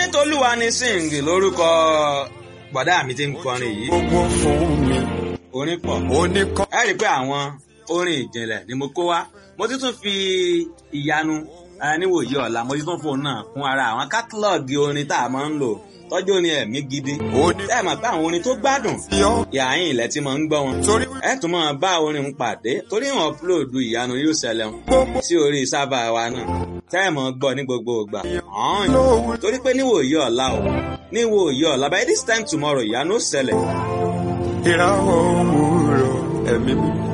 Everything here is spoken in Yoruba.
tolúwa ni sing lórúkọ bọ̀dá mi ti ń kọrin yìí gbogbo fún mi orin pọ̀ oníkọ́. ẹ rí i pé àwọn orin ìjìnlẹ̀ ni mo kó wá mo ti tún fi ìyanu eh, níwòye ọ̀la mo ti tún fóun náà kún ara àwọn kátálọ́ọ̀gì orin tá a máa ń lò tọ́jú orin ẹ̀mí gidi oníkọ́. ẹ mọ̀ pé àwọn orin tó gbádùn yọ yàáyìn ilẹ̀ tí mo ń gbọ́ wọn torí ẹ tún máa bá orin ń pàdé torí wọn upload ìyanu yóò ṣẹlẹ̀ wọn gbogbo sí orí sábà wa náà tẹ́ ẹ̀ mọ̀ gbọ́ ní gbogbo ìgbà ọ̀hún lówó torí pé níwòye ọ̀la o níwòye ọ̀la by this time tomorrow ìyanu ó ṣẹlẹ̀ ìràwọ̀ òwúrọ̀ ẹ̀mí mi.